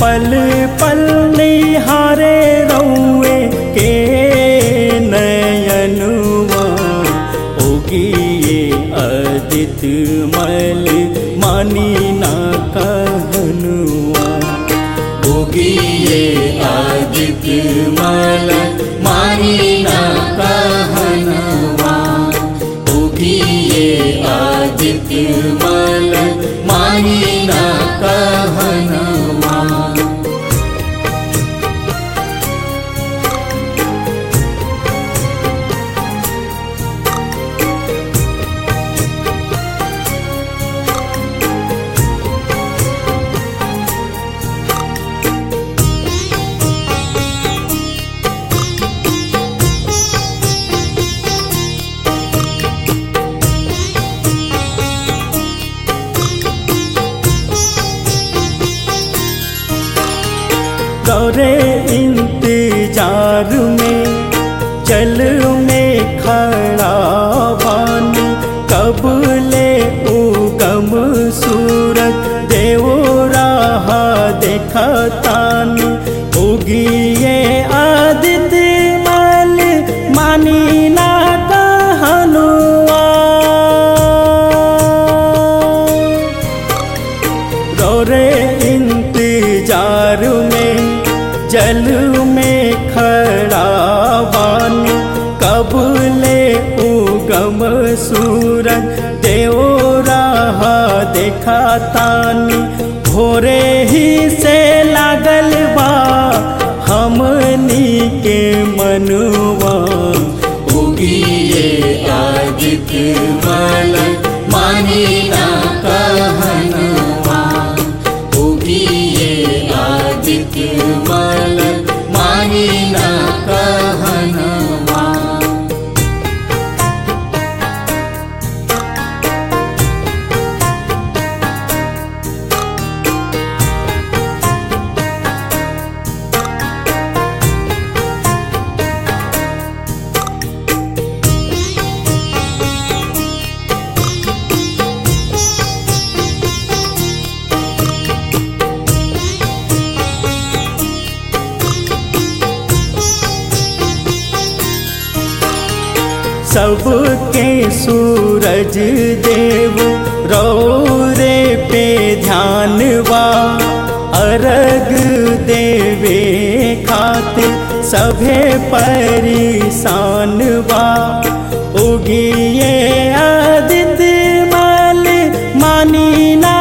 पल पल निहारे रौए के नयनुआ ओगिए अदित मल मानी ना कहनुआ उगिए आदित्य मल मानी ना कहनवा उगिए आदित्य मल मानी ना कहनवा गौरे इंतजार में जल में खड़ा बानी कब ले उगम सूरत देव राह देखतानी उगिए आदित्य मल मानी ना कहनुआ रोरे इंतजार में जल में खड़ा बानी कब ले उगम सूरज देव राह देखा तानी भोरे ही से लागल बा हमनी के मनुआ उगिए आदित्य मल मानी ना कहनवा उगिए आदित्य मल मानी ना कहनवा सबके सूरज देव रौरे पे ध्यानवा अर्घ देवे खातिर सभे परिशानवा उगिए आदित्य मल मानी ना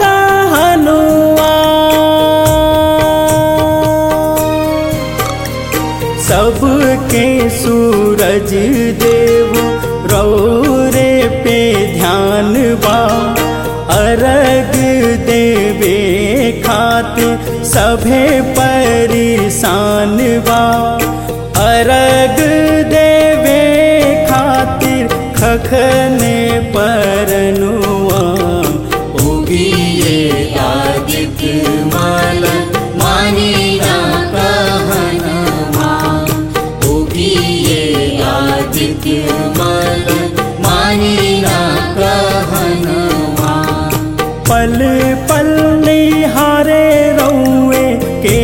कहनुआ सबके सूरज देव रौरे पे ध्यान बा अर्घ देवे खातिर सभे परिशान बा अर्घ देवे खातिर खखने परनुआ उगिए आदित्य मल मानी ना कहनवा उगिए आदित्य मल मानी ना कहनवा पल पल निहारे रौए के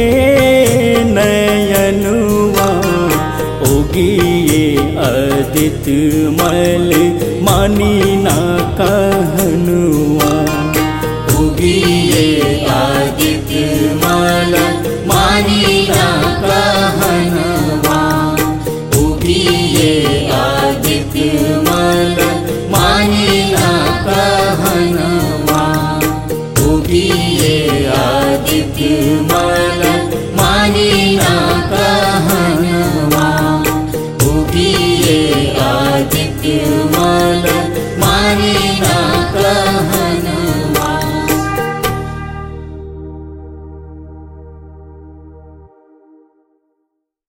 नयनुआ उगिए अदित्य मल मानी ना कहनुआ उगिए आदित्य मल मानी